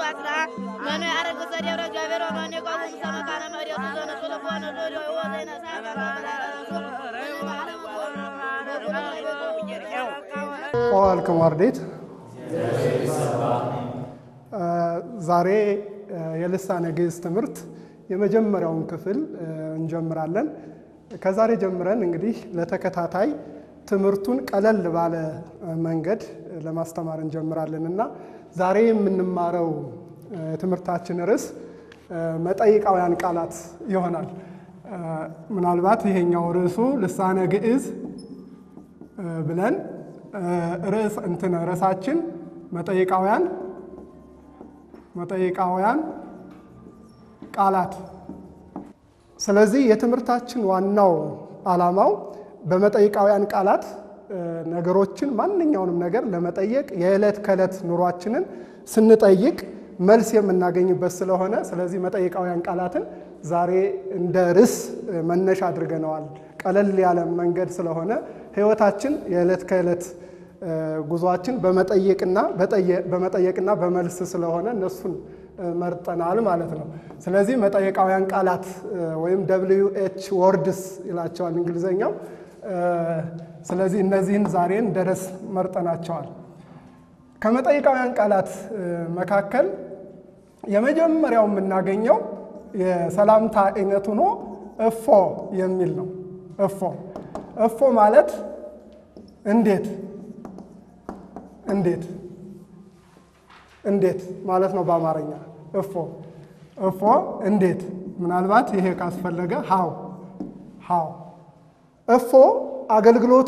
ዋስራ መኑ ያረግ ሰደብረ እግዚአብሔር ወመኑ የቆሙ ሰመካነ መሬቱ ዘነሱ ልቦነ ዞዲ ወዘይነ ዋልክም አርዴት ዛሬ የልሳነ ግዕዝ ትምህርት የመጀመሪያውን ክፍል እንጀምራለን። ከዛሬ ጀምረን እንግዲህ ለተከታታይ ትምህርቱን ቀለል ባለ መንገድ ለማስተማር እንጀምራለን እና ዛሬ የምንማረው የትምህርታችን ርዕስ መጠይቃውያን ቃላት ይሆናል። ምናልባት ይሄኛው ርዕሱ ልሳነ ግዕዝ ብለን ርዕስ እንትን ርዕሳችን መጠይቃውያን መጠይቃውያን ቃላት። ስለዚህ የትምህርታችን ዋናው ዓላማው በመጠይቃውያን ቃላት ነገሮችን ማንኛውንም ነገር ለመጠየቅ የዕለት ከዕለት ኑሯችንን ስንጠይቅ መልስ የምናገኝበት ስለሆነ ስለዚህ መጠይቃውያን ቃላትን ዛሬ እንደ ርዕስ መነሻ አድርገነዋል። ቀለል ያለ መንገድ ስለሆነ ሕይወታችን የዕለት ከዕለት ጉዟችን በመጠየቅና በመጠየቅና በመልስ ስለሆነ እነሱን መርጠናል ማለት ነው። ስለዚህ መጠየቃውያን ቃላት ወይም ደብልዩ ኤች ወርድስ ይላቸዋል እንግሊዘኛው። ስለዚህ እነዚህን ዛሬ እንደ ርዕስ መርጠናቸዋል። ከመጠይቃውያን ቃላት መካከል የመጀመሪያው የምናገኘው የሰላምታ አይነት ሆኖ እፎ የሚል ነው። እፎ እፎ ማለት እንዴት እንዴት እንዴት ማለት ነው በአማርኛ እፎ እፎ እንዴት። ምናልባት ይሄ ካስፈለገ ሃው ሃው። እፎ አገልግሎቱ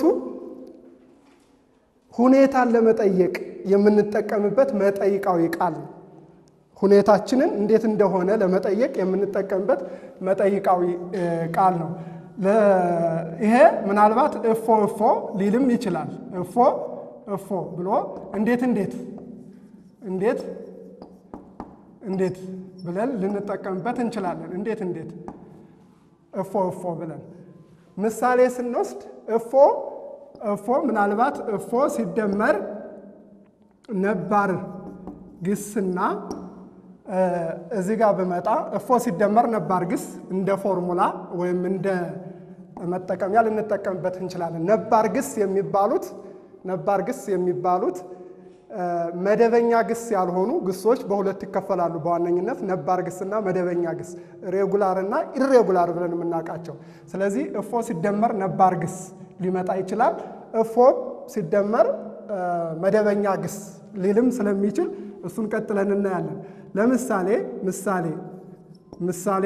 ሁኔታን ለመጠየቅ የምንጠቀምበት መጠይቃዊ ቃል ነው። ሁኔታችንን እንዴት እንደሆነ ለመጠየቅ የምንጠቀምበት መጠይቃዊ ቃል ነው። ይሄ ምናልባት እፎ እፎ ሊልም ይችላል። እፎ እፎ ብሎ እንዴት እንዴት እንዴት እንዴት ብለን ልንጠቀምበት እንችላለን። እንዴት እንዴት እፎ እፎ ብለን ምሳሌ ስንወስድ እፎ እፎ ምናልባት እፎ ሲደመር ነባር ግስና እዚህ ጋር ብመጣ እፎ ሲደመር ነባር ግስ እንደ ፎርሙላ ወይም እንደ መጠቀሚያ ልንጠቀምበት እንችላለን። ነባር ግስ የሚባሉት ነባር ግስ የሚባሉት መደበኛ ግስ ያልሆኑ ግሶች በሁለት ይከፈላሉ። በዋነኝነት ነባር ግስና መደበኛ ግስ፣ ሬጉላር እና ኢሬጉላር ብለን የምናውቃቸው። ስለዚህ እፎ ሲደመር ነባር ግስ ሊመጣ ይችላል። እፎ ሲደመር መደበኛ ግስ ሊልም ስለሚችል እሱን ቀጥለን እናያለን። ለምሳሌ ምሳሌ ምሳሌ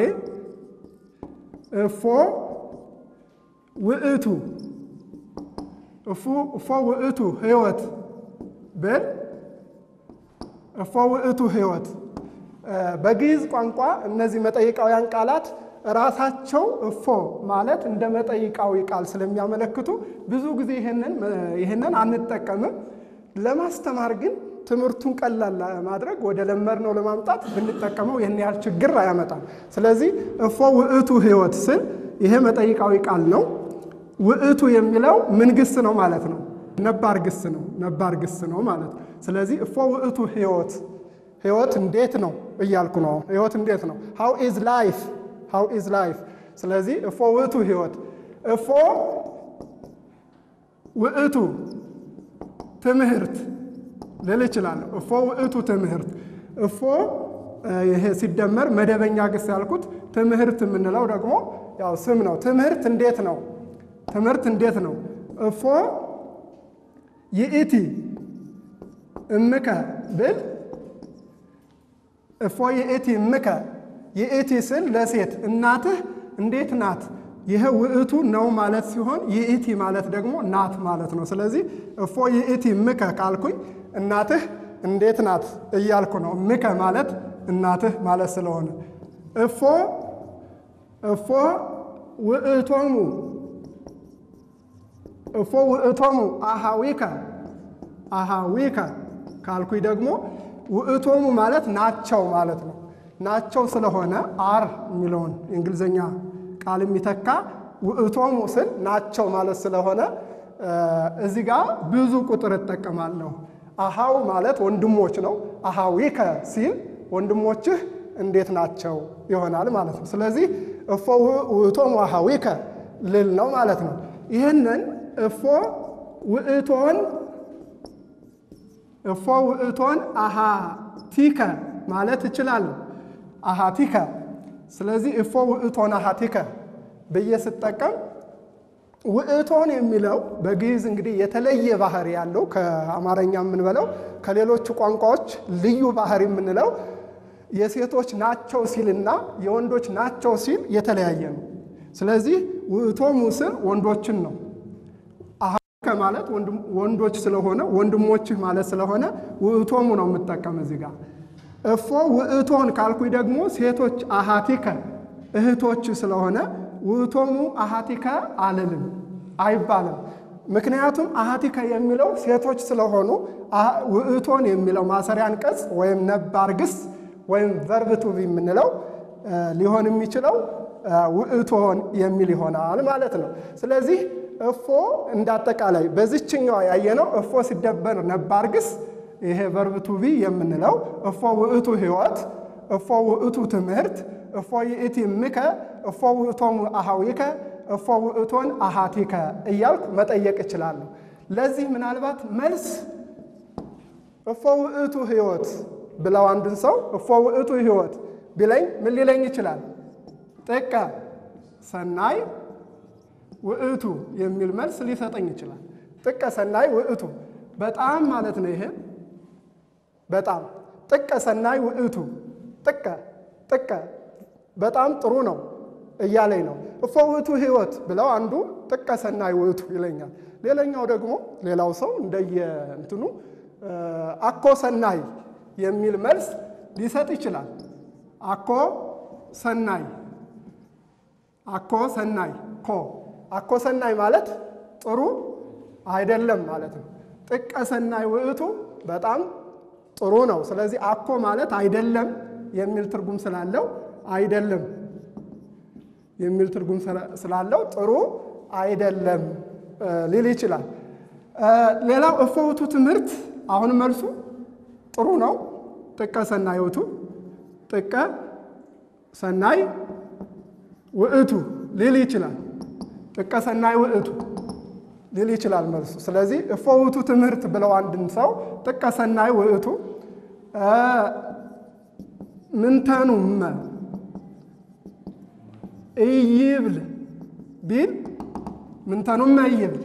እፎ ውእቱ እፎ ውእቱ ሕይወት ብል እፎ ውእቱ ሕይወት። በግዕዝ ቋንቋ እነዚህ መጠይቃውያን ቃላት ራሳቸው እፎ ማለት እንደ መጠይቃዊ ቃል ስለሚያመለክቱ ብዙ ጊዜ ይህንን አንጠቀምም። ለማስተማር ግን ትምህርቱን ቀላል ለማድረግ ወደ ለመድነው ለማምጣት ብንጠቀመው ይህን ያህል ችግር አያመጣም። ስለዚህ እፎ ውእቱ ሕይወት ስል ይሄ መጠይቃዊ ቃል ነው። ውእቱ የሚለው ምን ግስ ነው ማለት ነው? ነባር ግስ ነው። ነባር ግስ ነው ማለት ነው። ስለዚህ እፎ ውእቱ ሕይወት ሕይወት እንዴት ነው እያልኩ ነው። ሕይወት እንዴት ነው? ሃው ኢዝ ላይፍ ሃው ኢዝ ላይፍ። ስለዚህ እፎ ውእቱ ሕይወት እፎ ውእቱ ትምህርት ልል እችላለሁ። እፎ ውእቱ ትምህርት እፎ ይሄ ሲደመር መደበኛ ግስ ያልኩት ትምህርት የምንለው ደግሞ ያው ስም ነው። ትምህርት እንዴት ነው? ትምህርት እንዴት ነው? እፎ ይእቲ እምከ ብል እፎ ይእቲ እምከ ይእቲ ስል ለሴት እናትህ እንዴት ናት? ይህ ውእቱ ነው ማለት ሲሆን ይእቲ ማለት ደግሞ ናት ማለት ነው። ስለዚህ እፎ ይእቲ እምከ ካልኩኝ እናትህ እንዴት ናት እያልኩ ነው። እምከ ማለት እናትህ ማለት ስለሆነ እፎ እፎ ውእቶሙ እፎ ውእቶሙ አሃዊከ አሃዊከ ካልኩኝ ደግሞ ውእቶሙ ማለት ናቸው ማለት ነው። ናቸው ስለሆነ አር የሚለውን የእንግሊዝኛ ቃል የሚተካ ውእቶሙ ስል ናቸው ማለት ስለሆነ እዚህ ጋር ብዙ ቁጥር እጠቀማለሁ። አሃው ማለት ወንድሞች ነው። አሃዊከ ሲል ወንድሞችህ እንዴት ናቸው ይሆናል ማለት ነው። ስለዚህ እፎ ውእቶሙ አኀዊከ ልል ነው ማለት ነው። ይህንን እፎ ውእቶን እፎ ውእቶን አሃቲከ ማለት እችላለሁ። አሃቲከ ስለዚህ እፎ ውእቶን አሃቲከ ብዬ ስጠቀም ውእቶን የሚለው በግዕዝ እንግዲህ የተለየ ባህሪ ያለው ከአማርኛ የምንበለው ከሌሎቹ ቋንቋዎች ልዩ ባህሪ የምንለው የሴቶች ናቸው ሲልና የወንዶች ናቸው ሲል የተለያየ ነው። ስለዚህ ውእቶሙ ስል ወንዶችን ነው። አኀዊከ ማለት ወንዶች ስለሆነ ወንድሞችህ ማለት ስለሆነ ውእቶሙ ነው የምጠቀም እዚህ ጋር። እፎ ውእቶን ካልኩኝ ደግሞ ሴቶች አሃቲከ እህቶች ስለሆነ ውእቶሙ አሃቲከ አልልም አይባልም። ምክንያቱም አሃቲከ የሚለው ሴቶች ስለሆኑ ውእቶን የሚለው ማሰሪያ አንቀጽ ወይም ነባር ግስ ወይም ቨርብ ቱ ቢ የምንለው ሊሆን የሚችለው ውእቶን የሚል ይሆናል ማለት ነው። ስለዚህ እፎ እንዳጠቃላይ በዚችኛዋ ያየነው እፎ ሲደበር ነባር ግስ ይሄ ቨርብ ቱ ቢ የምንለው እፎ ውእቱ ሕይወት፣ እፎ ውእቱ ትምህርት፣ እፎ ይእቲ እምከ፣ እፎ ውእቶሙ አኀዊከ፣ እፎ ውእቶን አሃቲከ እያልኩ መጠየቅ እችላለሁ። ለዚህ ምናልባት መልስ እፎ ውእቱ ሕይወት ብለው አንድን ሰው እፎ ውእቱ ሕይወት ቢለኝ ምን ሊለኝ ይችላል? ጥቀ ሰናይ ውእቱ የሚል መልስ ሊሰጠኝ ይችላል። ጥቀ ሰናይ ውእቱ በጣም ማለት ነው። ይሄ በጣም ጥቀ ሰናይ ውእቱ ጥቀ ጥቀ በጣም ጥሩ ነው እያለኝ ነው። እፎ ውእቱ ሕይወት ብለው አንዱ ጥቀ ሰናይ ውእቱ ይለኛል። ሌላኛው ደግሞ ሌላው ሰው እንደየ እንትኑ አኮ ሰናይ የሚል መልስ ሊሰጥ ይችላል። አኮ ሰናይ አኮ ሰናይ ኮ አኮ ሰናይ ማለት ጥሩ አይደለም ማለት ነው። ጥቀ ሰናይ ውእቱ በጣም ጥሩ ነው። ስለዚህ አኮ ማለት አይደለም የሚል ትርጉም ስላለው አይደለም የሚል ትርጉም ስላለው ጥሩ አይደለም ሊል ይችላል። ሌላው እፎ ውእቱ ትምህርት አሁን መልሱ ጥሩ ነው። ጥቀ ሰናይ ውእቱ ጥቀ ሰናይ ውእቱ ሊል ይችላል። ጥቀ ሰናይ ውእቱ ሊል ይችላል መልሱ። ስለዚህ እፎ ውእቱ ትምህርት ብለው አንድን ሰው ጥቀ ሰናይ ውእቱ ምንተኑመ እይብል ቢል ምንተኑመ እይብል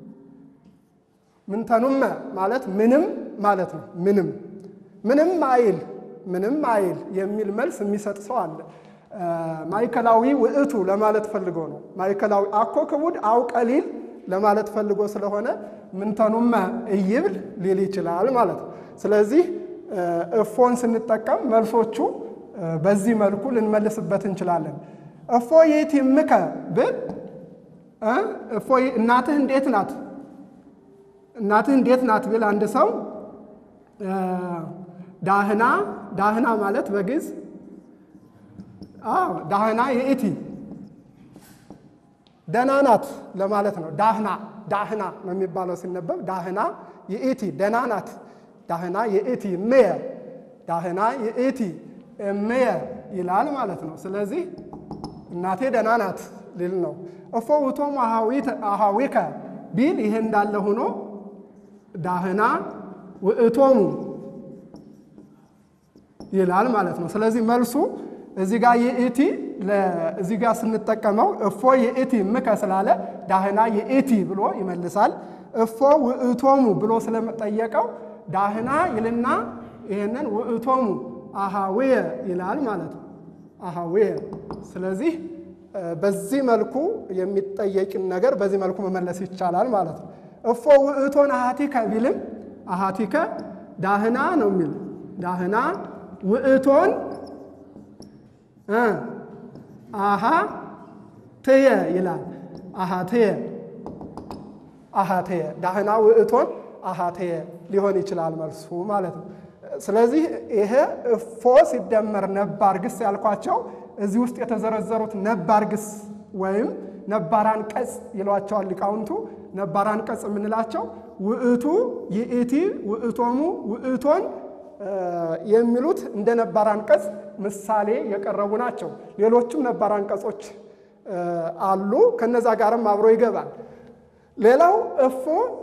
ምንተኑመ ማለት ምንም ማለት ነው። ምንም ምንም አይል ምንም አይል የሚል መልስ የሚሰጥ ሰው አለ። ማዕከላዊ ውእቱ ለማለት ፈልጎ ነው። ማዕከላዊ አኮ ክቡድ አው ቀሊል ለማለት ፈልጎ ስለሆነ ምንተኑመ እይብል ሊል ይችላል ማለት ነው። ስለዚህ እፎን ስንጠቀም መልሶቹ በዚህ መልኩ ልንመልስበት እንችላለን። እፎ ይእቲ እምከ ብል እፎ እናትህ እንዴት ናት? እናትህ እንዴት ናት ብል አንድ ሰው ዳህና ዳህና ማለት በግዕዝ አዎ ዳህና ይእቲ ደህና ናት ለማለት ነው። ዳህና ዳህና ነው የሚባለው ሲነበብ ዳህና ይእቲ ደህና ናት። ዳህና ይእቲ እምየ ዳህና ይእቲ እምየ ይላል ማለት ነው። ስለዚህ እናቴ ደህና ናት ሊል ነው። እፎ ውእቶሙ አኀዊከ ቢል ይሄ እንዳለ ሆኖ ዳህና ውእቶሙ ይላል ማለት ነው። ስለዚህ መልሱ እዚህ ጋር የእቲ እዚህ ጋር ስንጠቀመው እፎ የእቲ እምከ ስላለ ዳህና የእቲ ብሎ ይመልሳል። እፎ ውእቶሙ ብሎ ስለጠየቀው ዳህና ይልና ይህንን ውእቶሙ አኀዊየ ይላል ማለት ነው። አኀዊየ ስለዚህ በዚህ መልኩ የሚጠየቅን ነገር በዚህ መልኩ መመለስ ይቻላል ማለት ነው። እፎ ውእቶን አሃቲከ ቢልም አሃቲከ ዳህና ነው የሚል ዳህና ውእቶን አሃ ትየ ይላል። አሃ ትየ አሃ ትየ ዳህና ውእቶን አሃ ትየ ሊሆን ይችላል መልሱ ማለት ነው። ስለዚህ ይሄ እፎ ሲደመር ነባር ግስ ያልኳቸው እዚህ ውስጥ የተዘረዘሩት ነባር ግስ ወይም ነባር አንቀጽ ይሏቸዋል ሊቃውንቱ። ነባር አንቀጽ የምንላቸው ውእቱ፣ ይእቲ፣ ውእቶሙ፣ ውእቶን የሚሉት እንደ ነባር አንቀጽ ምሳሌ የቀረቡ ናቸው። ሌሎችም ነባር አንቀጾች አሉ። ከነዛ ጋርም አብሮ ይገባል። ሌላው እፎ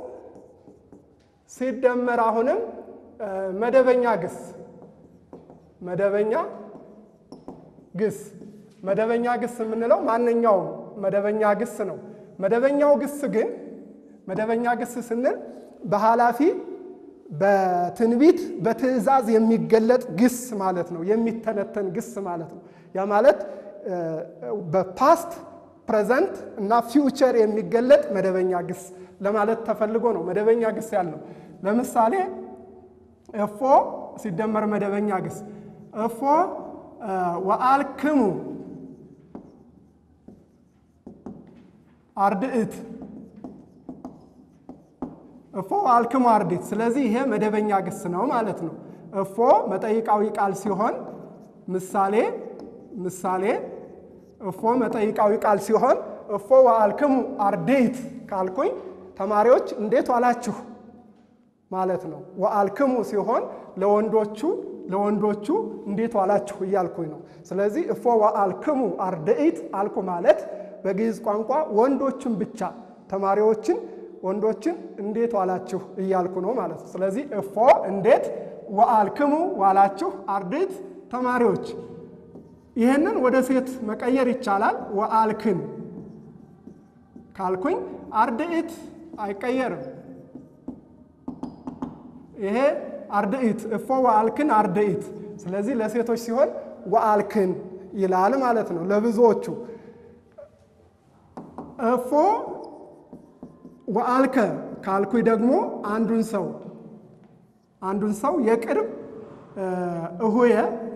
ሲደመር አሁንም መደበኛ ግስ መደበኛ ግስ መደበኛ ግስ የምንለው ማንኛውም መደበኛ ግስ ነው። መደበኛው ግስ ግን መደበኛ ግስ ስንል በኃላፊ በትንቢት በትእዛዝ የሚገለጥ ግስ ማለት ነው። የሚተነተን ግስ ማለት ነው። ያ ማለት በፓስት ፕሬዘንት እና ፊውቸር የሚገለጥ መደበኛ ግስ ለማለት ተፈልጎ ነው መደበኛ ግስ ያልነው። ለምሳሌ እፎ ሲደመር መደበኛ ግስ እፎ ወአልክሙ አርድእት እፎ ወአልክሙ አርድእት። ስለዚህ ይሄ መደበኛ ግስ ነው ማለት ነው። እፎ መጠይቃዊ ቃል ሲሆን ምሳሌ ምሳሌ እፎ መጠይቃዊ ቃል ሲሆን እፎ ወአልክሙ አርድእት ካልኩኝ ተማሪዎች እንዴት ዋላችሁ ማለት ነው። ወአልክሙ ሲሆን ለወንዶቹ ለወንዶቹ እንዴት ዋላችሁ እያልኩኝ ነው። ስለዚህ እፎ ወአልክሙ አርድእት አልኩ ማለት በግዕዝ ቋንቋ ወንዶችን ብቻ ተማሪዎችን ወንዶችን እንዴት ዋላችሁ እያልኩ ነው ማለት ነው። ስለዚህ እፎ እንዴት ወአልክሙ ዋላችሁ አርድእት ተማሪዎች። ይህንን ወደ ሴት መቀየር ይቻላል። ወአልክን ካልኩኝ አርድእት አይቀየርም። ይሄ አርድእት እፎ ወአልክን አርድእት። ስለዚህ ለሴቶች ሲሆን ወአልክን ይላል ማለት ነው። ለብዙዎቹ እፎ ወአልከ ካልኩኝ ደግሞ አንዱን ሰው አንዱን ሰው የቅርብ እሁየ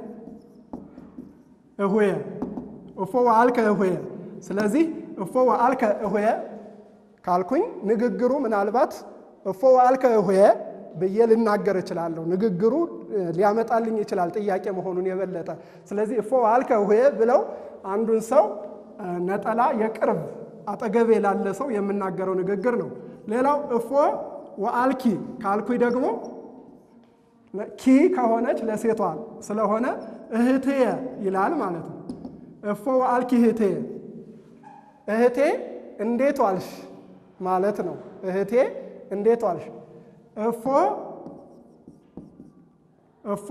እሁየ እፎ ወአልከ እሁየ። ስለዚህ እፎ ወአልከ እሁየ ካልኩኝ ንግግሩ ምናልባት እፎ ወአልከ እሁየ ብዬ ልናገር እችላለሁ። ንግግሩ ሊያመጣልኝ ይችላል ጥያቄ መሆኑን የበለጠ። ስለዚህ እፎ ወአልከ እሁየ ብለው አንዱን ሰው ነጠላ የቅርብ አጠገቤ ላለ ሰው የምናገረው ንግግር ነው። ሌላው እፎ ወአልኪ ካልኩኝ ደግሞ ኪ ከሆነች ለሴቷ ስለሆነ እህትየ ይላል ማለት ነው። እፎ ወአልኪ እህትየ፣ እህቴ እንዴት ዋልሽ ማለት ነው። እህቴ እንዴት ዋልሽ። እፎ እፎ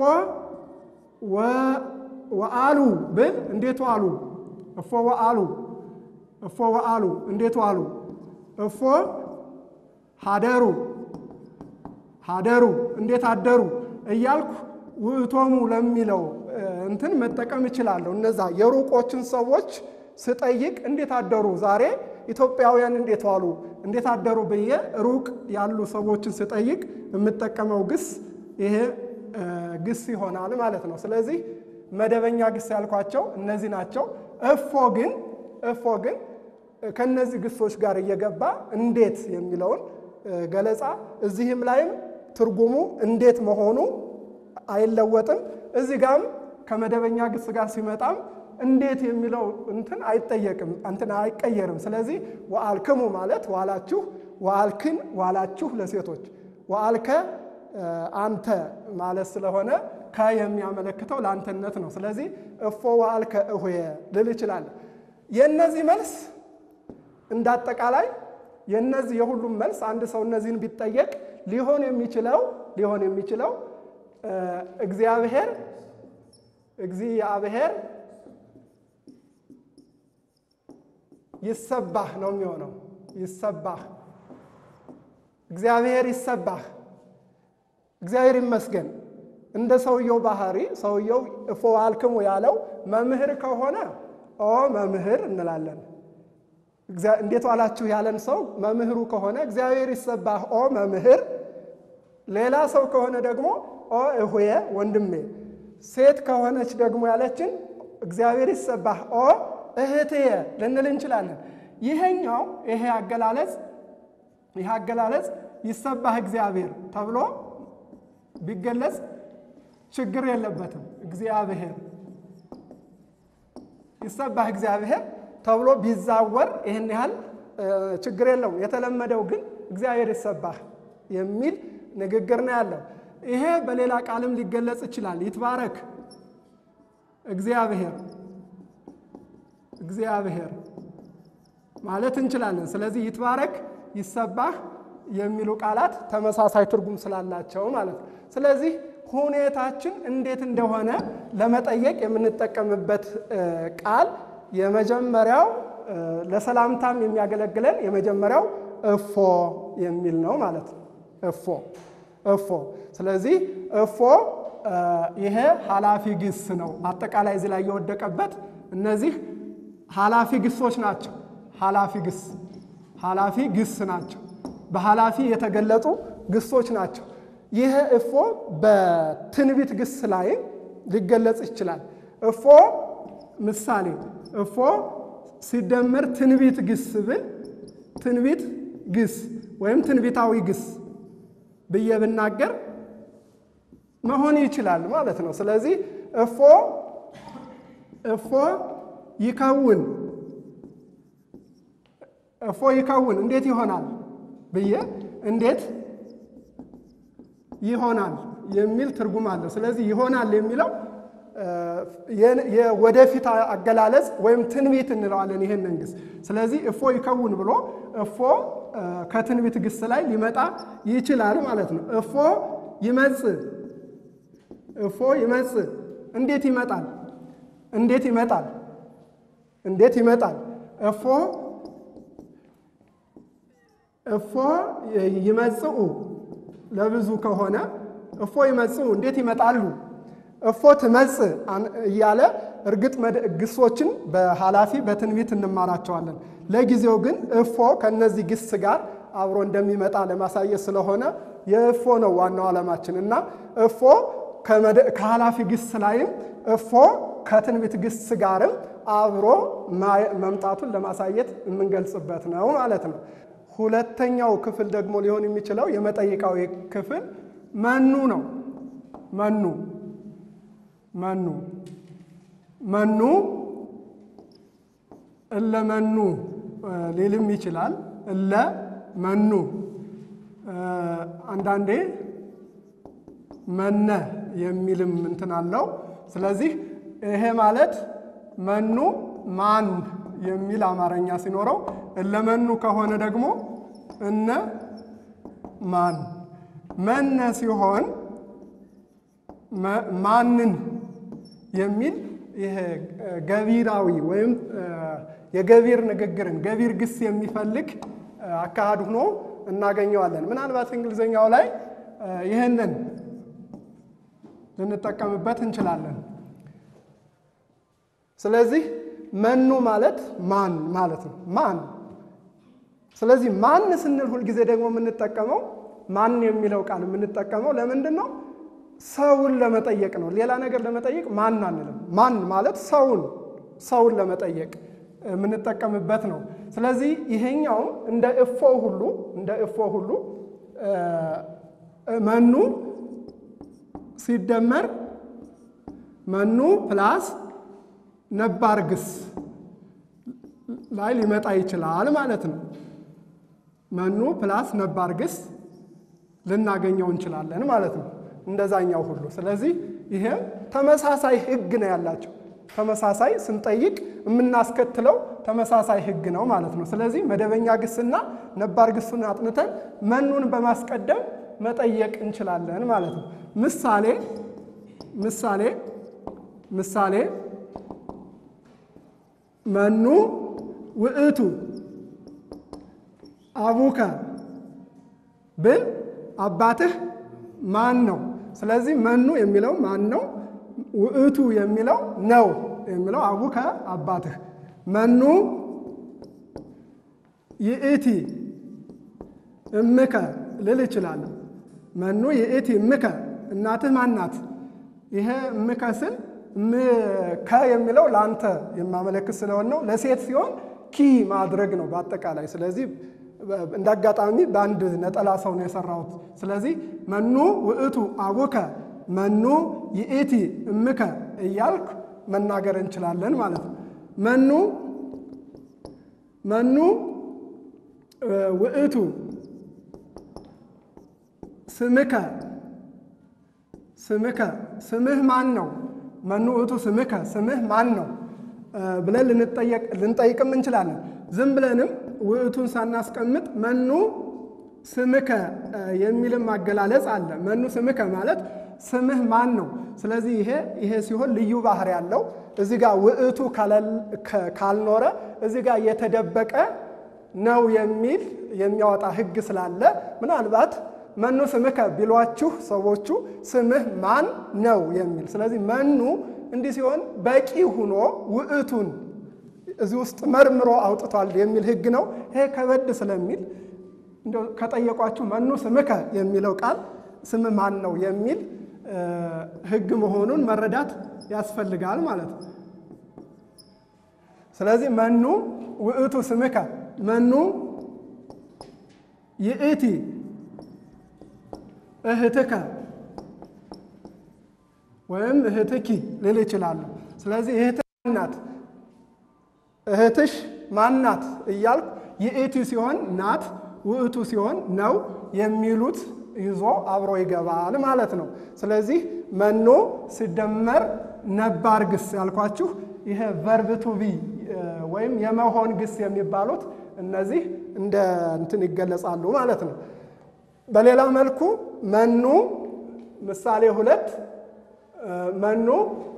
ወአሉ ብል እንዴት ዋሉ። እፎ ወአሉ እፎ ወአሉ እንዴት ዋሉ። እፎ ሀደሩ ሀደሩ እንዴት አደሩ እያልኩ ውእቶሙ ለሚለው እንትን መጠቀም እችላለሁ። እነዛ የሩቆችን ሰዎች ስጠይቅ እንዴት አደሩ፣ ዛሬ ኢትዮጵያውያን እንዴት ዋሉ፣ እንዴት አደሩ ብዬ ሩቅ ያሉ ሰዎችን ስጠይቅ የምጠቀመው ግስ ይሄ ግስ ይሆናል ማለት ነው። ስለዚህ መደበኛ ግስ ያልኳቸው እነዚህ ናቸው። እፎ ግን እፎ ግን ከነዚህ ግሶች ጋር እየገባ እንዴት የሚለውን ገለጻ እዚህም ላይም ትርጉሙ እንዴት መሆኑ አይለወጥም። እዚህ ጋም ከመደበኛ ግስ ጋር ሲመጣም እንዴት የሚለው እንትን አይጠየቅም፣ እንትን አይቀየርም። ስለዚህ ወአልክሙ ማለት ዋላችሁ፣ ወአልክን ዋላችሁ ለሴቶች፣ ወአልከ አንተ ማለት ስለሆነ ከ የሚያመለክተው ለአንተነት ነው። ስለዚህ እፎ ወአልከ እሁየ ልል እችላለሁ። የእነዚህ መልስ እንዳጠቃላይ የእነዚህ የሁሉም መልስ አንድ ሰው እነዚህን ቢጠየቅ ሊሆን የሚችለው ሊሆን የሚችለው እግዚአብሔር እግዚአብሔር ይሰባህ ነው የሚሆነው። ይሰባህ እግዚአብሔር ይሰባህ፣ እግዚአብሔር ይመስገን። እንደ ሰውየው ባህሪ ሰውየው እፎ ወአልክሙ ያለው መምህር ከሆነ ኦ መምህር እንላለን። እንዴት ዋላችሁ ያለን ሰው መምህሩ ከሆነ እግዚአብሔር ይሰባህ ኦ መምህር። ሌላ ሰው ከሆነ ደግሞ ኦ እሁየ ወንድሜ። ሴት ከሆነች ደግሞ ያለችን እግዚአብሔር ይሰባህ ኦ እህትየ ልንል እንችላለን። ይሄኛው ይሄ አገላለጽ ይህ አገላለጽ ይሰባህ እግዚአብሔር ተብሎ ቢገለጽ ችግር የለበትም። እግዚአብሔር ይሰባህ እግዚአብሔር ተብሎ ቢዛወር ይህን ያህል ችግር የለውም። የተለመደው ግን እግዚአብሔር ይሰባህ የሚል ንግግር ነው ያለው። ይሄ በሌላ ቃልም ሊገለጽ ይችላል። ይትባረክ እግዚአብሔር እግዚአብሔር ማለት እንችላለን። ስለዚህ ይትባረክ፣ ይሰባህ የሚሉ ቃላት ተመሳሳይ ትርጉም ስላላቸው ማለት ነው። ስለዚህ ሁኔታችን እንዴት እንደሆነ ለመጠየቅ የምንጠቀምበት ቃል የመጀመሪያው ለሰላምታም የሚያገለግለን የመጀመሪያው እፎ የሚል ነው ማለት ነው። እፎ እፎ። ስለዚህ እፎ ይሄ ኃላፊ ግስ ነው። አጠቃላይ እዚህ ላይ የወደቀበት እነዚህ ኃላፊ ግሶች ናቸው። ኃላፊ ግስ ኃላፊ ግስ ናቸው። በኃላፊ የተገለጹ ግሶች ናቸው። ይህ እፎ በትንቢት ግስ ላይ ሊገለጽ ይችላል። እፎ ምሳሌ እፎ ሲደመር ትንቢት ግስ ብል ትንቢት ግስ ወይም ትንቢታዊ ግስ ብዬ ብናገር መሆን ይችላል ማለት ነው። ስለዚህ እፎ እፎ ይከውን እፎ ይከውን እንዴት ይሆናል ብዬ እንዴት ይሆናል የሚል ትርጉም አለው። ስለዚህ ይሆናል የሚለው የወደፊት አገላለጽ ወይም ትንቢት እንለዋለን ይህንን ግስ። ስለዚህ እፎ ይከውን ብሎ እፎ ከትንቢት ግስ ላይ ሊመጣ ይችላል ማለት ነው። እፎ ይመጽእ እፎ ይመጽእ እንዴት ይመጣል? እንዴት ይመጣል? እንዴት ይመጣል? እፎ እፎ ይመጽኡ ለብዙ ከሆነ እፎ ይመጽኡ እንዴት ይመጣሉ? እፎ ትመጽእ እያለ እርግጥ ግሶችን በኃላፊ በትንቢት እንማራቸዋለን። ለጊዜው ግን እፎ ከነዚህ ግስ ጋር አብሮ እንደሚመጣ ለማሳየት ስለሆነ የእፎ ነው ዋናው ዓላማችን እና እፎ ከኃላፊ ግስ ላይም እፎ ከትንቢት ግስ ጋርም አብሮ መምጣቱን ለማሳየት የምንገልጽበት ነው ማለት ነው። ሁለተኛው ክፍል ደግሞ ሊሆን የሚችለው የመጠይቃዊ ክፍል መኑ ነው። መኑ መኑ መኑ እለ መኑ ሊልም ይችላል። እለ መኑ አንዳንዴ መነ የሚልም እንትን አለው። ስለዚህ ይሄ ማለት መኑ ማን የሚል አማርኛ ሲኖረው እለመኑ ከሆነ ደግሞ እነ ማን መነ ሲሆን ማንን የሚል ይሄ ገቢራዊ ወይም የገቢር ንግግርን ገቢር ግስ የሚፈልግ አካሄድ ሆኖ እናገኘዋለን። ምናልባት እንግሊዝኛው ላይ ይህንን ልንጠቀምበት እንችላለን። ስለዚህ መኑ ማለት ማን ማለት ነው። ማን ስለዚህ ማን ስንል ሁልጊዜ ደግሞ የምንጠቀመው ማን የሚለው ቃል የምንጠቀመው ለምንድን ነው? ሰውን ለመጠየቅ ነው። ሌላ ነገር ለመጠየቅ ማን አንልም። ማን ማለት ሰውን ሰውን ለመጠየቅ የምንጠቀምበት ነው። ስለዚህ ይሄኛውም እንደ እፎ ሁሉ እንደ እፎ ሁሉ መኑ ሲደመር መኑ ፕላስ ነባር ግስ ላይ ሊመጣ ይችላል ማለት ነው። መኑ ፕላስ ነባር ግስ ልናገኘው እንችላለን ማለት ነው። እንደዛኛው ሁሉ ስለዚህ ይሄም ተመሳሳይ ሕግ ነው ያላቸው። ተመሳሳይ ስንጠይቅ የምናስከትለው ተመሳሳይ ሕግ ነው ማለት ነው። ስለዚህ መደበኛ ግስና ነባር ግሱን አጥንተን መኑን በማስቀደም መጠየቅ እንችላለን ማለት ነው። ምሳሌ ምሳሌ ምሳሌ መኑ ውእቱ አቡከ ብል አባትህ ማን ነው? ስለዚህ መኑ የሚለው ማን ነው? ውእቱ የሚለው ነው የሚለው አቡከ አባትህ። መኑ ይእቲ እምከ ልል እችላለሁ። መኑ ይእቲ እምከ እናትህ ማን ናት? ይሄ እምከ ስል ከ የሚለው ለአንተ የማመለክት ስለሆነ ነው። ለሴት ሲሆን ኪ ማድረግ ነው በአጠቃላይ። ስለዚህ እንደ አጋጣሚ በአንድ ነጠላ ሰው ነው የሰራሁት። ስለዚህ መኑ ውእቱ አቡከ መኑ ይእቲ እምከ እያልክ መናገር እንችላለን ማለት ነው። መኑ መኑ ውእቱ ስምከ ስምከ ስምህ ማን ነው? መኑ ውእቱ ስምከ ስምህ ማን ነው ብለን ልንጠይቅም እንችላለን። ዝም ብለንም ውእቱን ሳናስቀምጥ መኑ ስምከ የሚልም አገላለጽ አለ። መኑ ስምከ ማለት ስምህ ማን ነው? ስለዚህ ይሄ ይሄ ሲሆን ልዩ ባህሪ ያለው እዚህ ጋር ውእቱ ካልኖረ እዚህ ጋር የተደበቀ ነው የሚል የሚያወጣ ሕግ ስላለ ምናልባት መኑ ስምከ ቢሏችሁ ሰዎቹ ስምህ ማን ነው የሚል ስለዚህ መኑ እንዲህ ሲሆን በቂ ሁኖ ውእቱን እዚህ ውስጥ መርምሮ አውጥቷል የሚል ሕግ ነው። ይሄ ከበድ ስለሚል እንደው ከጠየቋችሁ መኑ ስምከ የሚለው ቃል ስም ማን ነው የሚል ሕግ መሆኑን መረዳት ያስፈልጋል ማለት ነው። ስለዚህ መኑ ውእቱ ስምከ መኑ ይእቲ እህትከ ወይም እህትኪ ልል ይችላሉ። ስለዚህ እህት ናት፣ እህትሽ ማናት እያልኩ ይእቲ ሲሆን ናት፣ ውእቱ ሲሆን ነው የሚሉት ይዞ አብሮ ይገባል ማለት ነው። ስለዚህ መኖ ሲደመር ነባር ግስ ያልኳችሁ ይሄ ቨርብ ቱ ቢ ወይም የመሆን ግስ የሚባሉት እነዚህ እንደ እንትን ይገለጻሉ ማለት ነው። በሌላ መልኩ መኑ ምሳሌ ሁለት መኑ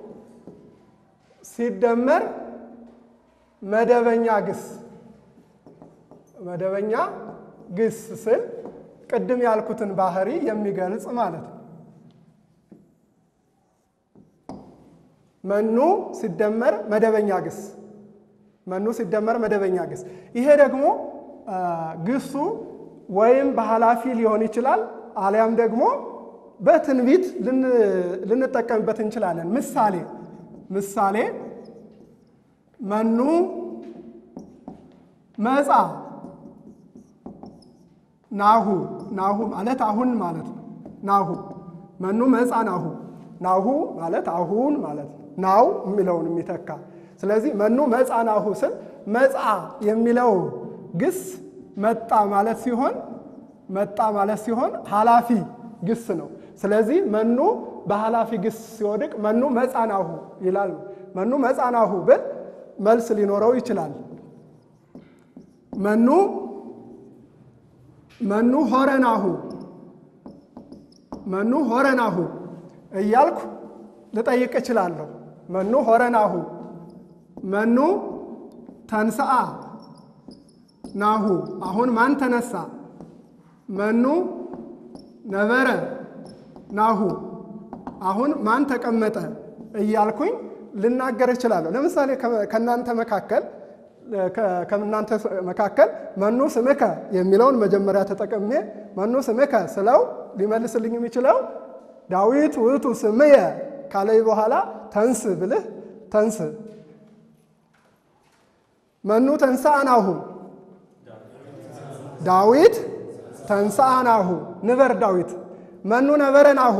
ሲደመር መደበኛ ግስ መደበኛ ግስ ስል ቅድም ያልኩትን ባህሪ የሚገልጽ ማለት ነው። መኑ ሲደመር መደበኛ ግስ መኑ ሲደመር መደበኛ ግስ ይሄ ደግሞ ግሱ ወይም በኃላፊ ሊሆን ይችላል አሊያም ደግሞ በትንቢት ልንጠቀምበት እንችላለን። ምሳሌ ምሳሌ መኑ መጻ ናሁ ናሁ ማለት አሁን ማለት ነው። ናሁ መኑ መጻ ናሁ ናሁ ማለት አሁን ማለት ነው። ናው የሚለውን የሚተካ ስለዚህ መኑ መጻ ናሁ ስል መጻ የሚለው ግስ መጣ ማለት ሲሆን መጣ ማለት ሲሆን ኃላፊ ግስ ነው። ስለዚህ መኑ በኃላፊ ግስ ሲወድቅ መኑ መጻናሁ ይላል። መኑ መጻናሁ ብል መልስ ሊኖረው ይችላል። መኑ መኑ ሆረናሁ መኑ ሆረናሁ እያልኩ ልጠይቅ እችላለሁ። መኑ ሆረናሁ መኑ ተንስአ ናሁ አሁን ማን ተነሳ? መኑ ነበረ ናሁ አሁን ማን ተቀመጠ እያልኩኝ ልናገር እችላለሁ። ለምሳሌ ከእናንተ መካከል ከእናንተ መካከል መኑ ስምከ የሚለውን መጀመሪያ ተጠቅሜ መኑ ስምከ ስለው ሊመልስልኝ የሚችለው ዳዊት ውእቱ ስምየ ካለይ በኋላ ተንስ ብልህ ተንስ መኑ ተንሥአ ናሁ ዳዊት ተንሥአ ናሁ ንበር ዳዊት መኑ ነበረ ናሁ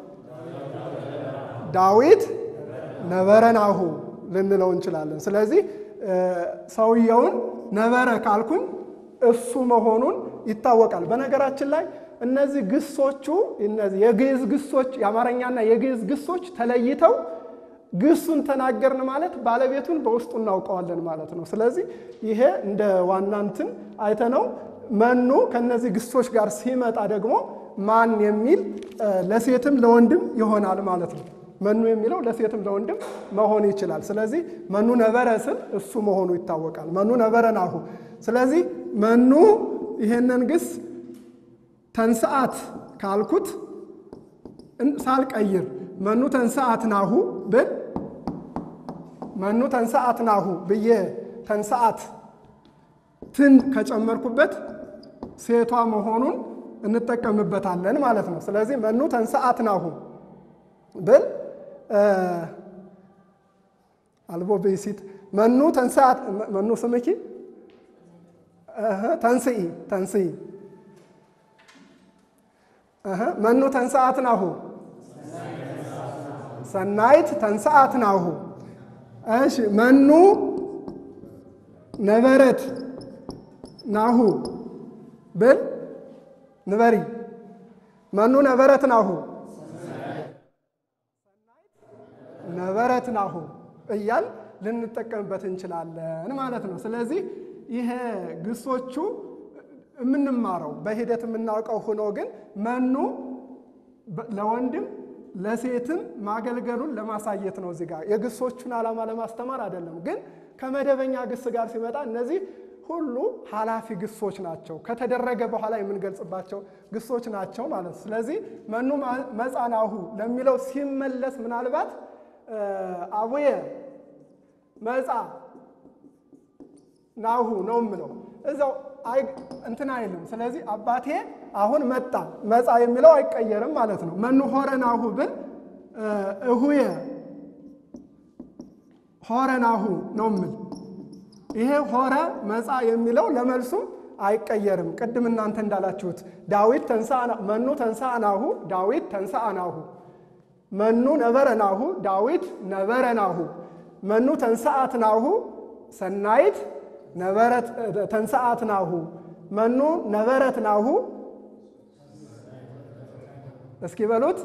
ዳዊት ነበረ ናሁ ልንለው እንችላለን። ስለዚህ ሰውየውን ነበረ ካልኩኝ እሱ መሆኑን ይታወቃል። በነገራችን ላይ እነዚህ ግሶቹ እነዚህ የግዕዝ ግሶች የአማርኛና የግዕዝ ግሶች ተለይተው ግሱን ተናገርን ማለት ባለቤቱን በውስጡ እናውቀዋለን ማለት ነው። ስለዚህ ይሄ እንደ ዋና እንትን አይተነው መኑ ከነዚህ ግሶች ጋር ሲመጣ ደግሞ ማን የሚል ለሴትም ለወንድም ይሆናል ማለት ነው። መኑ የሚለው ለሴትም ለወንድም መሆን ይችላል። ስለዚህ መኑ ነበረ ስል እሱ መሆኑ ይታወቃል። መኑ ነበረ ናሁ። ስለዚህ መኑ ይሄንን ግስ ተንስአት ካልኩት ሳልቀይር መኑ ተንስአት ናሁ ብል መኑ ተንስአት ናሁ ብዬ ተንስአት ትን ከጨመርኩበት ሴቷ መሆኑን እንጠቀምበታለን ማለት ነው። ስለዚህ መኑ ተንስአት ናሁ ብል አልቦ ብእሲት መኑ ተንስአት መኑ ስምኪ ተንስኢ ተንስኢ መኑ ተንስአት ናሁ ሰናይት ተንስአት ናሁ። እሺ መኑ ነበረት ናሁ ብል ንበሪ መኑ ነበረት ናሁ ነበረት ናሁ እያል ልንጠቀምበት እንችላለን ማለት ነው። ስለዚህ ይሄ ግሶቹ የምንማረው በሂደት የምናውቀው ሆኖ ግን መኑ ለወንድም ለሴትም ማገልገሉን ለማሳየት ነው። እዚህ ጋር የግሶቹን ዓላማ ለማስተማር አይደለም። ግን ከመደበኛ ግስ ጋር ሲመጣ እነዚህ ሁሉ ኃላፊ ግሶች ናቸው። ከተደረገ በኋላ የምንገልጽባቸው ግሶች ናቸው ማለት ነው። ስለዚህ መኑ መጻናሁ ለሚለው ሲመለስ ምናልባት አቡየ መጻ ናሁ ነው የምለው እዛው እንትን አይልም። ስለዚህ አባቴ አሁን መጣ መጻ የሚለው አይቀየርም ማለት ነው። መኑ ሆረ ናሁ ብል እሁየ ሆረ ናሁ ነው የምል። ይሄ ሆረ መጻ የሚለው ለመልሱም አይቀየርም። ቅድም እናንተ እንዳላችሁት ዳዊት ተንሥአ መኑ ተንሥአ ናሁ ዳዊት ተንሥአ ናሁ፣ መኑ ነበረ ናሁ ዳዊት ነበረ ናሁ፣ መኑ ተንሥአት ናሁ ሰናይት ነበረት ተንሥአት ናሁ መኑ ነበረት ናሁ እስኪ በሉት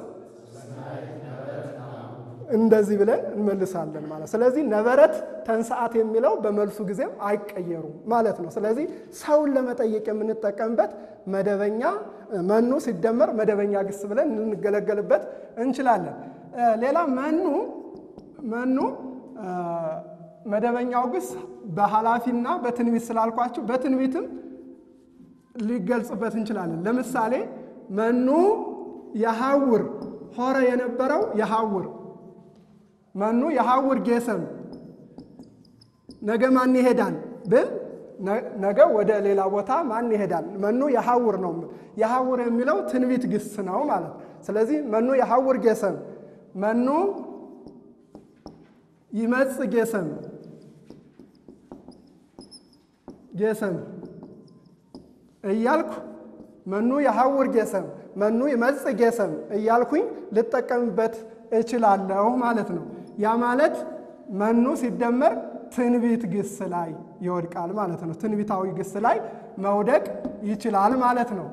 እንደዚህ ብለን እንመልሳለን ማለት። ስለዚህ ነበረት ተንሥአት የሚለው በመልሱ ጊዜም አይቀየሩም ማለት ነው። ስለዚህ ሰውን ለመጠየቅ የምንጠቀምበት መደበኛ መኑ ሲደመር መደበኛ ግስ ብለን ልንገለገልበት እንችላለን። ሌላ መኑ መኑ መደበኛው ግስ በኃላፊና በትንቢት ስላልኳችሁ በትንቢትም ሊገልጽበት እንችላለን። ለምሳሌ መኑ የሐውር ሆረ የነበረው የሐውር መኑ የሐውር ጌሰም ነገ ማን ይሄዳል ብል ነገ ወደ ሌላ ቦታ ማን ይሄዳል? መኑ የሐውር ነው። የሐውር የሚለው ትንቢት ግስ ነው ማለት። ስለዚህ መኑ የሐውር ጌሰም መኑ ይመጽ ጌሰም ጌሰም እያልኩ መኑ የሐውር ጌሰም መኑ ይመጽ ጌሰም እያልኩኝ ልጠቀምበት እችላለሁ ማለት ነው። ያ ማለት መኑ ሲደመር ትንቢት ግስ ላይ ይወድቃል ማለት ነው። ትንቢታዊ ግስ ላይ መውደቅ ይችላል ማለት ነው።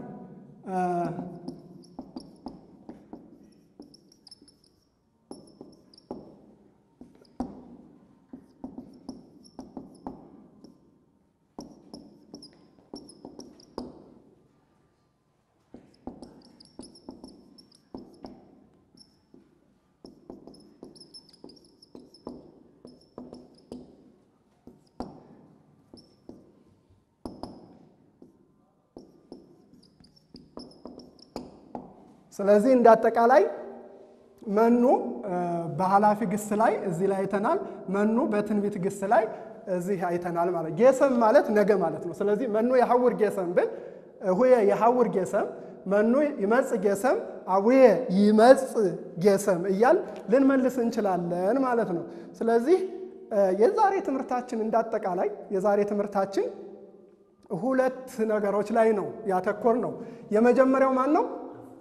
ስለዚህ እንደ አጠቃላይ መኑ በኃላፊ ግስ ላይ እዚህ ላይ አይተናል። መኑ በትንቢት ግስ ላይ እዚህ አይተናል ማለት ጌሰም ማለት ነገ ማለት ነው። ስለዚህ መኑ የሐውር ጌሰም ብል ሁየ የሐውር ጌሰም መኑ ይመጽ ጌሰም አቡየ ይመጽ ጌሰም እያል ልንመልስ እንችላለን ማለት ነው። ስለዚህ የዛሬ ትምህርታችን እንዳጠቃላይ የዛሬ ትምህርታችን ሁለት ነገሮች ላይ ነው ያተኮር ነው። የመጀመሪያው ማን ነው?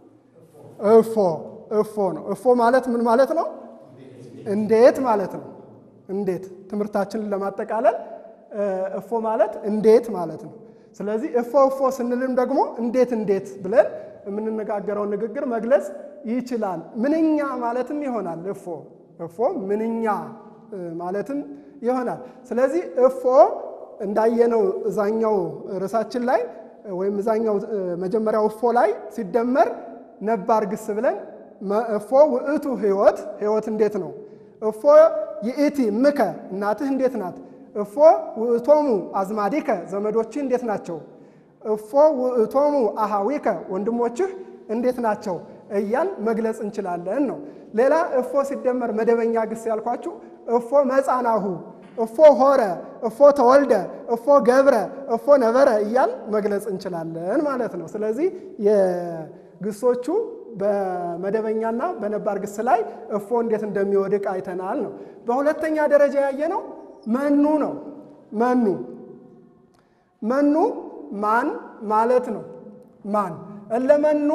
እፎ እፎ ነው። እፎ ማለት ምን ማለት ነው? እንዴት ማለት ነው። እንዴት ትምህርታችንን ለማጠቃለል እፎ ማለት እንዴት ማለት ነው። ስለዚህ እፎ እፎ ስንልም ደግሞ እንዴት እንዴት ብለን የምንነጋገረውን ንግግር መግለጽ ይችላል። ምንኛ ማለትም ይሆናል። እፎ እፎ ምንኛ ማለትም ይሆናል። ስለዚህ እፎ እንዳየነው እዛኛው ርዕሳችን ላይ ወይም እዛኛው መጀመሪያው እፎ ላይ ሲደመር ነባር ግስ ብለን እፎ ውእቱ ህይወት ህይወት እንዴት ነው? እፎ ይእቲ ምከ እናትህ እንዴት ናት? እፎ ውእቶሙ አዝማዲከ ዘመዶችህ እንዴት ናቸው? እፎ ውእቶሙ አሃዊከ ወንድሞችህ እንዴት ናቸው? እያል መግለጽ እንችላለን ነው። ሌላ እፎ ሲደመር መደበኛ ግስ ያልኳችሁ እፎ መጻናሁ፣ እፎ ሆረ፣ እፎ ተወልደ፣ እፎ ገብረ፣ እፎ ነበረ እያል መግለጽ እንችላለን ማለት ነው። ስለዚህ ግሶቹ በመደበኛና በነባር ግስ ላይ እፎ እንዴት እንደሚወድቅ አይተናል ነው። በሁለተኛ ደረጃ ያየነው መኑ ነው። መኑ መኑ ማን ማለት ነው። ማን እለመኑ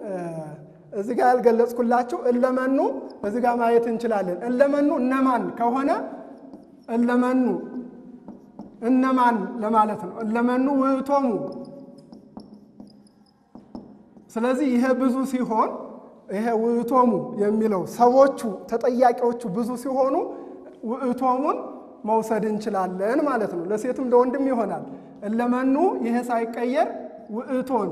እዚህ ጋር ያልገለጽኩላችሁ እለመኑ እዚህ ጋር ማየት እንችላለን። እለመኑ እነማን ከሆነ እለመኑ እነማን ለማለት ነው። እለመኑ ውእቶሙ ስለዚህ ይሄ ብዙ ሲሆን ይሄ ውእቶሙ የሚለው ሰዎቹ ተጠያቂዎቹ ብዙ ሲሆኑ ውእቶሙን መውሰድ እንችላለን ማለት ነው። ለሴትም ለወንድም ይሆናል። እለመኑ ይሄ ሳይቀየር ውእቶን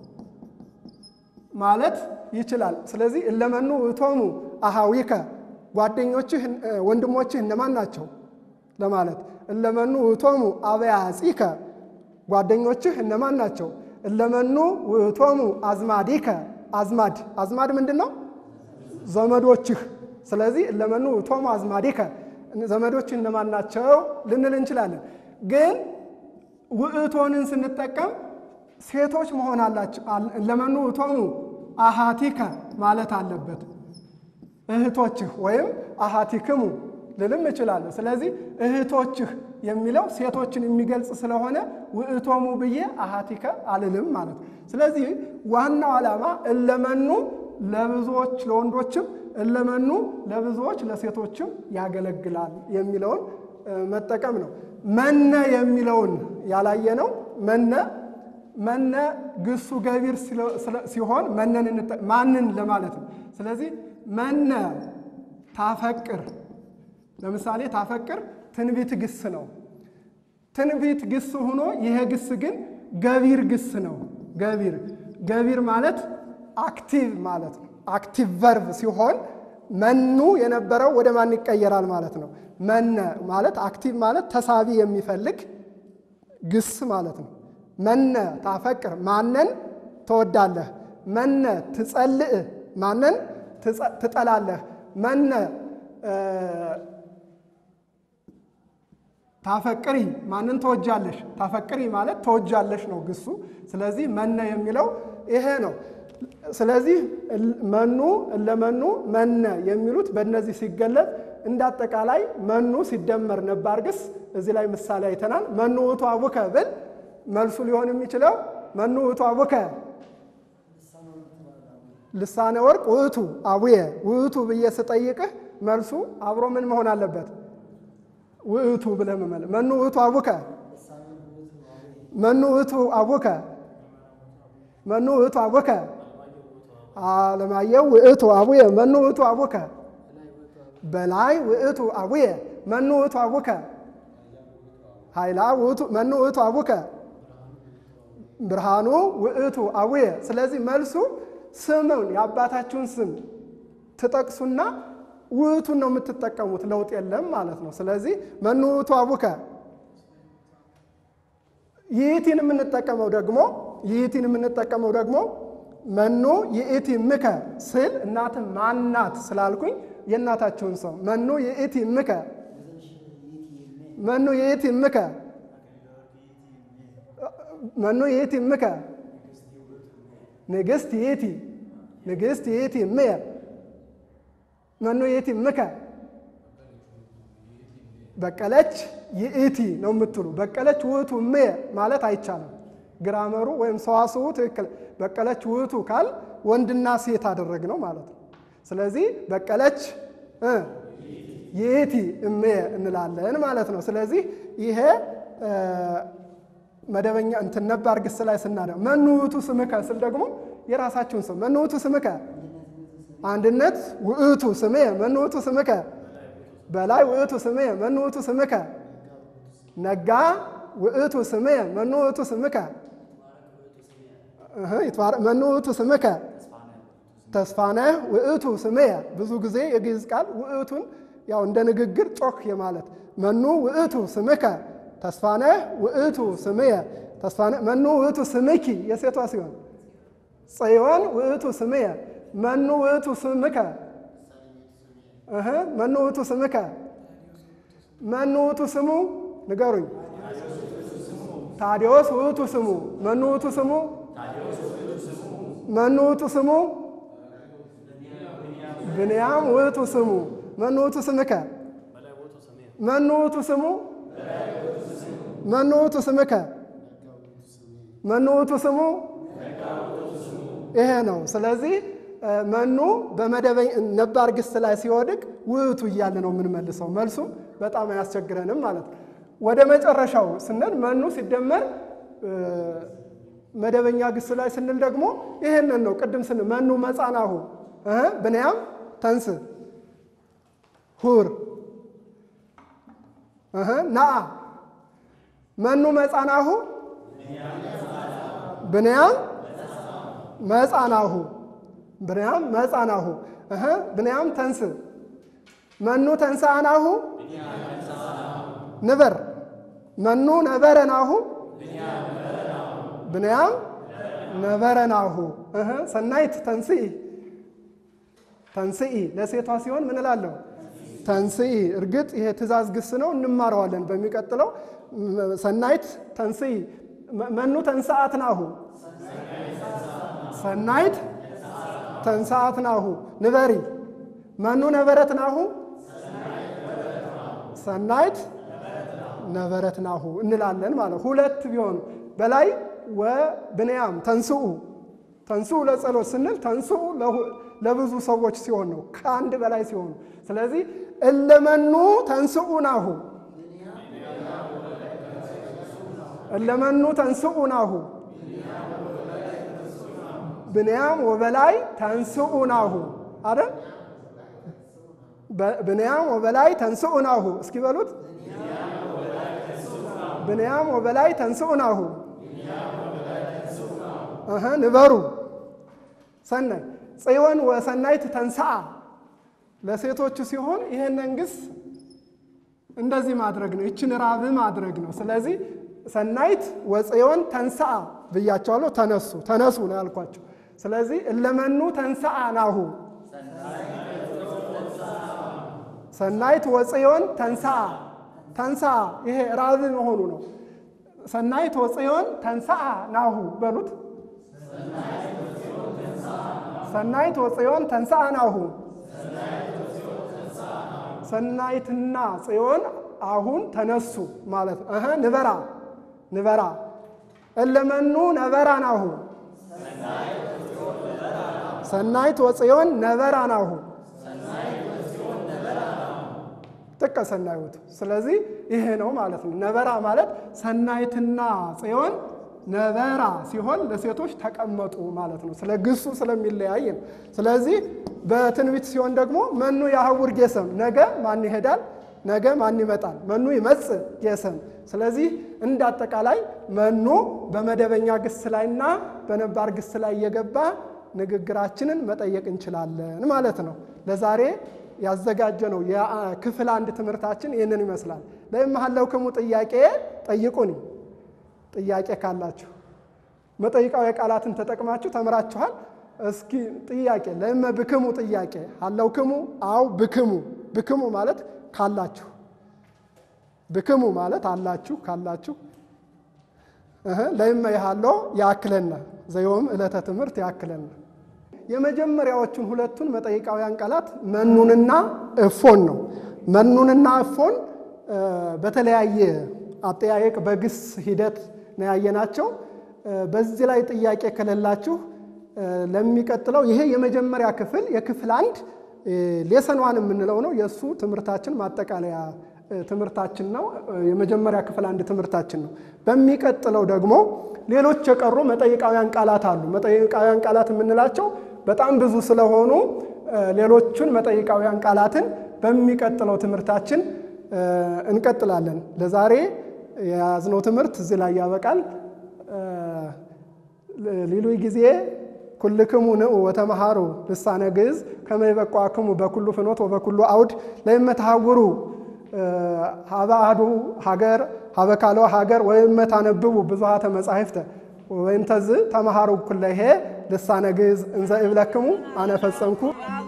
ማለት ይችላል። ስለዚህ እለመኑ ውእቶሙ አሃዊከ ጓደኞችህ ወንድሞችህ እነማን ናቸው ለማለት እለመኑ ውእቶሙ አበያጺከ ጓደኞችህ እነማን ናቸው? እለመኑ ውእቶሙ አዝማዲከ አዝማድ አዝማድ ምንድን ነው? ዘመዶችህ። ስለዚህ እለመኑ ውእቶሙ አዝማዲከ ዘመዶችህ እነማን ናቸው ልንል እንችላለን። ግን ውእቶንን ስንጠቀም ሴቶች መሆን አላቸው። እለመኑ ውእቶሙ አሃቲከ ማለት አለበት። እህቶችህ ወይም አሃቲክሙ ልልም እችላለሁ። ስለዚህ እህቶችህ የሚለው ሴቶችን የሚገልጽ ስለሆነ ውእቶሙ ብዬ አሃቲከ አልልም ማለት ነው። ስለዚህ ዋናው ዓላማ እለመኑ ለብዙዎች ለወንዶችም እለመኑ ለብዙዎች ለሴቶችም ያገለግላል የሚለውን መጠቀም ነው። መነ የሚለውን ያላየነው መነ መነ ግሱ ገቢር ሲሆን መነን ማንን ለማለት ነው። ስለዚህ መነ ታፈቅር ለምሳሌ ታፈቅር ትንቢት ግስ ነው። ትንቢት ግስ ሆኖ ይሄ ግስ ግን ገቢር ግስ ነው። ገቢር ገቢር ማለት አክቲቭ ማለት ነው። አክቲቭ ቨርብ ሲሆን መኑ የነበረው ወደ ማን ይቀየራል ማለት ነው። መነ ማለት አክቲቭ ማለት ተሳቢ የሚፈልግ ግስ ማለት ነው። መነ ታፈቅር ማንን ትወዳለህ? መነ ትጸልእ ማንን ትጠላለህ? መነ ታፈቅሪ ማንን ተወጃለሽ? ታፈቅሪ ማለት ተወጃለሽ ነው ግሱ። ስለዚህ መነ የሚለው ይሄ ነው። ስለዚህ መኑ እለመኑ መነ የሚሉት በእነዚህ ሲገለጥ እንደ አጠቃላይ መኑ ሲደመር ነባር ግስ እዚህ ላይ ምሳሌ አይተናል። መኑ ውእቱ አቡከ ብል መልሱ ሊሆን የሚችለው መኑ ውእቱ አቡከ ልሳነ ወርቅ ውእቱ አቡየ ውእቱ ብዬ ስጠይቅህ መልሱ አብሮ ምን መሆን አለበት? ውእቱ ብለህ መመለ መኑ ውእቱ አቡከ መኑ ውእቱ አቡከ መኑ ውእቱ አቡከ አለማየሁ ውእቱ አቡየ መኑ ውእቱ አቡከ በላይ ውእቱ አቡየ መኑ ውእቱ አቡከ ኃይላ ውእቱ መኑ ውእቱ አቡከ ብርሃኑ ውእቱ አቡየ። ስለዚህ መልሱ ስምን የአባታችሁን ስም ትጠቅሱና ውእቱን ነው የምትጠቀሙት፣ ለውጥ የለም ማለት ነው። ስለዚህ መኑ ውእቱ አቡከ ይእቲን የምንጠቀመው ደግሞ ይእቲን የምንጠቀመው ደግሞ መኑ ይእቲ ምከ ስል እናት ማናት ስላልኩኝ የእናታችሁን ሰው መኑ ይእቲ ምከ መኑ ይእቲ ምከ መኑ ይእቲ ምከ ንግሥት ይእቲ ንግሥት ይእቲ እምየ መኑ ይእቲ ምከ በቀለች ይእቲ ነው የምትሉ። በቀለች ውእቱ እምየ ማለት አይቻልም። ግራመሩ ወይም ሰዋስቡ ትክክል። በቀለች ውእቱ ካል ወንድና ሴት አደረግነው ማለት ነው። ስለዚህ በቀለች ይእቲ እምየ እንላለን ማለት ነው። ስለዚህ ይሄ መደበኛ እንትን ነባር ግስ ላይ ስናደ መኑ ውእቱ ስምከ ስል ደግሞ የራሳችሁን ስም መኑ ውእቱ ስምከ አንድነት ውእቱ ስምየ መኑ ውእቱ ስምከ በላይ ውእቱ ስምየ መኑ ውእቱ ስምከ ነጋ ውእቱ ስምየ መኑ ውእቱ ስምከ መኑ ውእቱ ስምከ ተስፋነህ ውእቱ ስምየ ብዙ ጊዜ የግዕዝ ቃል ውእቱን ያው እንደ ንግግር ጮክ የማለት መኑ ውእቱ ስምከ ተስፋነህ ውእቱ ስምየ ተስፋነህ መኑ ውእቱ ስምኪ የሴቷ ሲሆን ጽዮን ውእቱ ስምየ መኑ ውእቱ ስምከ መኑ ውእቱ ስምከ መኑ ውእቱ ስሙ ንገሩኝ። ታዲዮስ ውእቱ ስሙ መኑ ውእቱ ስሙ መኑ ውእቱ ስሙ ብንያም ውእቱ ስሙ መኑ ውእቱ ስምከ መኑ ውእቱ ስሙ መኑ ውእቱ ስምከ መኑ ውእቱ ስሙ ይሄ ነው። ስለዚህ መኑ በመደበኛ ነባር ግስ ላይ ሲወድቅ ውእቱ እያለ ነው የምንመልሰው። መልሱ በጣም አያስቸግረንም ማለት ነው። ወደ መጨረሻው ስንል መኑ ሲደመር መደበኛ ግስ ላይ ስንል ደግሞ ይሄንን ነው። ቅድም ስንል መኑ መጻናሁ እህ ብንያም ተንስ ሁር እህ ናአ መኑ መጻናሁ ብንያም መጻናሁ ብንያም መጻናሁ እህ ብንያም ተንስ መኑ ተንሳአናሁ ንበር መኑ ነበረናሁ ብንያም ነበረናሁ እህ ሰናይት ተንስኢ ተንስኢ ለሴቷ ሲሆን ምን እላለሁ? ተንስኢ። እርግጥ ይሄ ትእዛዝ ግስ ነው፣ እንማረዋለን በሚቀጥለው። ሰናይት ተንስኢ መኑ ተንሰአት ናሁ ሰናይት ተንሰአት ናሁ ንበሪ መኑ ነበረት ናሁ ሰናይት ነበረት ናሁ እንላለን ማለት ሁለት ቢሆኑ በላይ ወብንያም ተንስኡ ተንስኡ ለጸሎት ስንል ተንስኡ ለብዙ ሰዎች ሲሆን ነው፣ ከአንድ በላይ ሲሆኑ። ስለዚህ እለመኑ ተንስኡ ናሁ እለመኑ ተንስኡ ናሁ ብንያም ወበላይ ተንስኡ ናሁ አይደል? ብንያም ወበላይ ተንስኡ ናሁ እስኪ በሉት። ብንያም ወበላይ ተንስኡ ናሁ እህ ንበሩ ሰናይ ጽዮን ወሰናይት ተንስአ ለሴቶቹ ሲሆን ይህንን ግስ እንደዚህ ማድረግ ነው። ይችን ራብ ማድረግ ነው። ስለዚህ ሰናይት ወጽዮን ተንስአ ብያቸዋለሁ። ተነሱ ተነሱ ነው ያልኳቸው። ስለዚህ እለመኑ ተንስአ ናሁ ሰናይት ወጽዮን ተንስአ ተንስአ ይሄ ራብ መሆኑ ነው። ሰናይት ወጽዮን ተንስአ ናሁ በሉት። ሰናይት ወጽዮን ተንስአ ናሁ ሰናይትና ጽዮን አሁን ተነሱ ማለት ነው። እህ ንበራ ንበራ እለመኑ ነበራ ናሁ ሰናይት ወጽዮን ነበራ ናሁ ጥቀ ሰናይቱ። ስለዚህ ይሄ ነው ማለት ነው። ነበራ ማለት ሰናይትና ጽዮን ነበራ ሲሆን ለሴቶች ተቀመጡ ማለት ነው። ስለ ግሱ ስለሚለያይ ነው። ስለዚህ በትንቢት ሲሆን ደግሞ መኑ ያህውር ጌሰም፣ ነገ ማን ይሄዳል? ነገ ማን ይመጣል? መኑ ይመጽእ ጌሰም። ስለዚህ እንደ አጠቃላይ መኑ በመደበኛ ግስ ላይና በነባር ግስ ላይ እየገባ ንግግራችንን መጠየቅ እንችላለን ማለት ነው። ለዛሬ ያዘጋጀ ነው የክፍል አንድ ትምህርታችን ይህንን ይመስላል። ለእምሃለውክሙ ጥያቄ ጠይቁኒ ጥያቄ ካላችሁ መጠይቃዊ ቃላትን ተጠቅማችሁ ተምራችኋል። እስኪ ጥያቄ ለእመ ብክሙ ጥያቄ አለውክሙ አው ብክሙ ብክሙ ማለት ካላችሁ ብክሙ ማለት አላችሁ ካላችሁ እህ ለእመ ይሃሎ ያክለና ዘዮም ዕለተ ትምህርት ያክለና የመጀመሪያዎቹን ሁለቱን መጠይቃውያን ቃላት መኑንና እፎን ነው። መኑንና እፎን በተለያየ አጠያየቅ በግስ ሂደት ነው ያየናቸው። በዚህ ላይ ጥያቄ ከሌላችሁ ለሚቀጥለው ይሄ የመጀመሪያ ክፍል የክፍል አንድ ሌሰኗን የምንለው ነው። የእሱ ትምህርታችን ማጠቃለያ ትምህርታችን ነው። የመጀመሪያ ክፍል አንድ ትምህርታችን ነው። በሚቀጥለው ደግሞ ሌሎች የቀሩ መጠይቃውያን ቃላት አሉ። መጠይቃውያን ቃላት የምንላቸው በጣም ብዙ ስለሆኑ ሌሎቹን መጠይቃውያን ቃላትን በሚቀጥለው ትምህርታችን እንቀጥላለን። ለዛሬ የያዝነው ትምህርት እዚህ ላይ ያበቃል። ሊሉይ ጊዜ ኩልክሙ ንዑ ወተመሃሩ ልሳነ ግዕዝ ከመ ይበቋክሙ በኩሉ ፍኖት ወበኩሉ አውድ ለእመትሐውሩ ሀበ አሐዱ ሀገር ሀበ ካልኦ ሀገር ወእመታነብቡ ብዙኃተ መጻሕፍተ ወእንተዝ ተመሃሩ ኩለሄ ልሳነ ግዕዝ እንዘ እብለክሙ አነ ፈጸምኩ።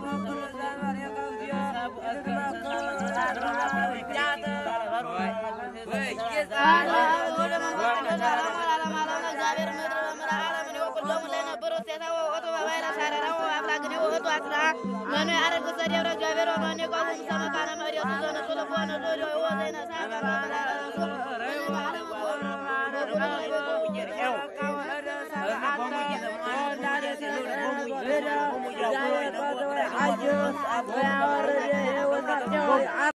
መኑ ያረግ ዘዴብረ እግዚአብሔር ወመኔ ቋሙ ሰመካነ መሬቱ ዘነሱ ልቦነ ዞ ወዘይነ ሳበራ